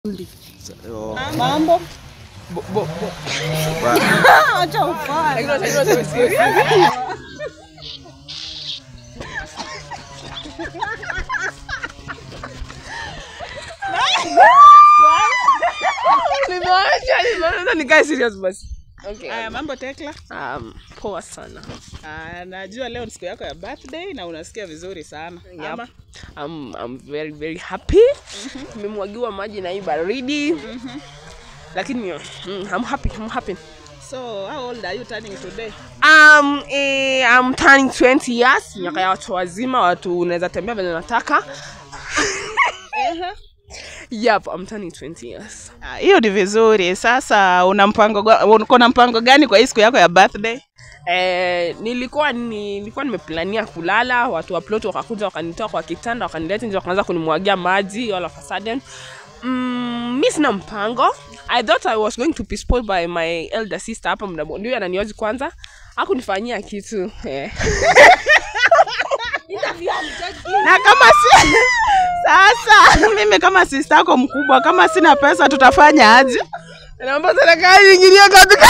Mambo Bo- bo- bo- acha ufanye. Nimeacha, nimeona nikae serious basi. Okay. Haya, mambo Tekla. Um, poa sana. Ah, najua leo ni siku yako ya birthday na unasikia vizuri sana. Yep. Ama I'm, I'm very very happy. Nimemwagiwa maji na hii baridi. Lakini mm, I'm happy, I'm happy. so how old are you turning today? Um, eh, I'm turning 20 years, miaka ya watu wazima, watu unaweza tembea vile unataka. Yep, I'm turning 20 years. Ah, Hiyo ni vizuri. Sasa una mpango ga- uko na mpango gani kwa hii siku yako ya birthday? Eh, nilikuwa ni, nilikuwa nimeplania kulala, watu wa plot wakakuja wakanitoa kwa kitanda wakanileta nje wakaanza kunimwagia maji all of a sudden. Mm, mi sina mpango. I thought I was going to be spoiled by my elder sister hapa mdabo. Ndio ananioji kwanza. Hakunifanyia kitu. Eh. Na kama si sasa mimi kama sister yako mkubwa, kama sina pesa tutafanya aje? Naomba serikali ingilie katika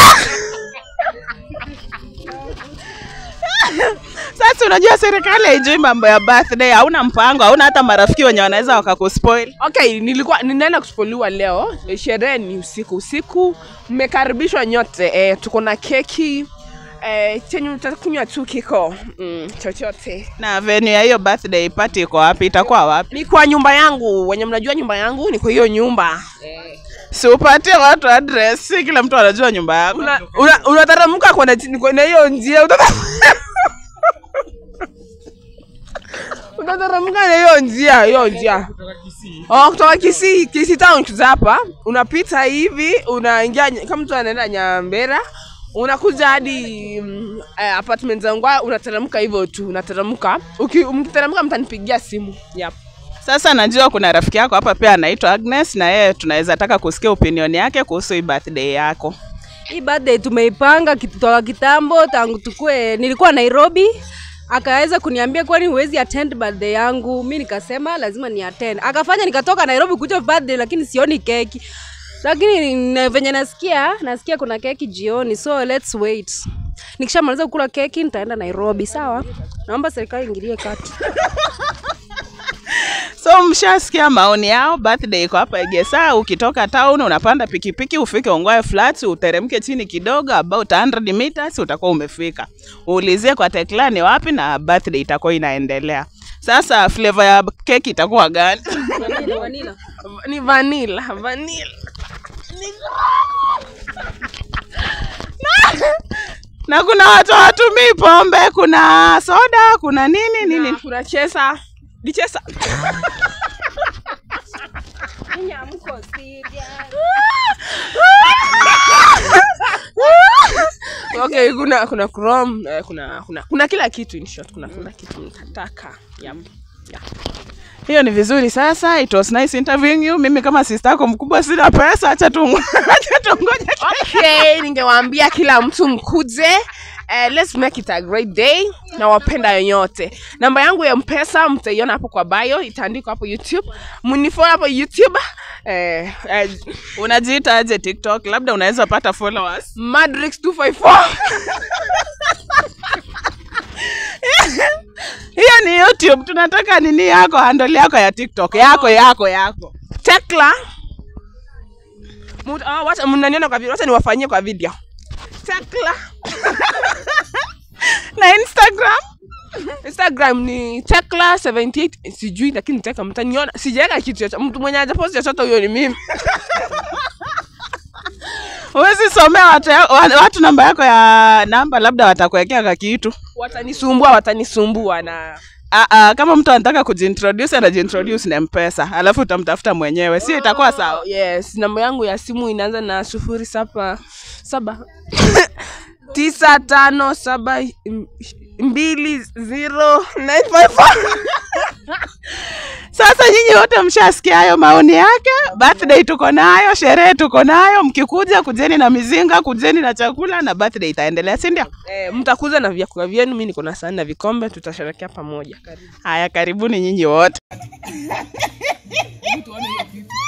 Sasa unajua serikali haijui mambo ya birthday, hauna mpango, hauna hata marafiki wenye wanaweza wakakuspoil. Okay, nilikuwa ninaenda kuspoliwa leo. Sherehe ni usiku usiku. Mmekaribishwa nyote. Eh, tuko na keki. Eh, chenye utakunywa tu kiko mm, chochote. Na venue ya hiyo birthday party iko wapi? Itakuwa wapi? Ni kwa nyumba yangu. Wenye mnajua nyumba yangu ni kwa hiyo nyumba. Eh. Si upatie watu address, si kila mtu anajua nyumba yako. Una, una, unateremka kwenda chini kwenda hiyo njia utata utateremka na hiyo njia hiyo njia oh, kutoka Kisii Kisii town kuja hapa unapita hivi unaingia ny- kama mtu anaenda Nyambera unakuja hadi mm, eh, apartment zangu unateremka hivyo tu unateremka Uki- mkiteremka mtanipigia simu yep. Sasa najua kuna rafiki yako hapa pia anaitwa Agnes, na yeye tunaweza taka kusikia opinion yake kuhusu hii birthday yako. Hii birthday tumeipanga kutoka kitambo tangu tukue, nilikuwa Nairobi akaweza kuniambia kwani huwezi attend birthday yangu, mi nikasema lazima ni attend. Akafanya nikatoka Nairobi kuja birthday, lakini sioni keki, lakini na- venye nasikia nasikia kuna keki jioni, so let's wait. Nikishamaliza kukula keki nitaenda Nairobi. Sawa, naomba serikali ingilie kati. So mshasikia maoni yao. Birthday iko hapa Egesa. Ukitoka town unapanda pikipiki ufike Ongwae Flats, uteremke chini kidogo about 100 meters utakuwa umefika. Uulizie kwa Tekla ni wapi na birthday itakuwa inaendelea. Sasa flavor ya keki itakuwa gani? Vanilla, vanilla. ni vanilla vanilla na kuna watu hawatumii pombe, kuna soda, kuna nini nini. Na kuna chesa ni chesa okay kuna kuna chrome eh, kuna kuna kuna kila kitu in short kuna kuna kitu mtataka yep. yeah. Hiyo ni vizuri. Sasa it was nice interviewing you. Mimi kama sister yako mkubwa sina pesa, acha tu acha tungoje. okay ningewaambia kila mtu mkuje Uh, let's make it a great day na wapenda yoyote namba yangu ya mpesa mtaiona hapo kwa bio itaandikwa hapo youtube mnifollow hapo youtube eh, eh, Unajiita aje TikTok? Labda unaweza pata followers. madrix 254 Hiyo ni YouTube. Tunataka nini yako, handle yako ya TikTok yako yako yako. tekla Mut- ah, wacha mnaniona kwa video wacha niwafanyie kwa video tekla Na Instagram instagram ni tekla 78 sijui lakini teka mtaniona sijaweka kitu chochote mtu mwenye hajaposti chochote huyo ni mimi huwezi somea watu, ya- wa- watu namba yako ya namba, labda watakuwekea ka kitu. watanisumbua watanisumbua na Ah, ah, kama mtu anataka kujiintroduce anajiintroduce na mpesa alafu utamtafuta mwenyewe, sio itakuwa sawa? yes namba yangu ya simu inaanza na sufuri saba saba tisa tano saba m- mbili zero nine five four Sasa nyinyi wote mshasikia hayo maoni yake. Birthday tuko nayo, sherehe tuko nayo. Mkikuja kujeni na mizinga, kujeni na chakula na birthday itaendelea, si ndio? eh, mtakuza na vyakula vyenu mi niko na sahani na vikombe tutasherekea pamoja karibu Haya, karibuni nyinyi wote.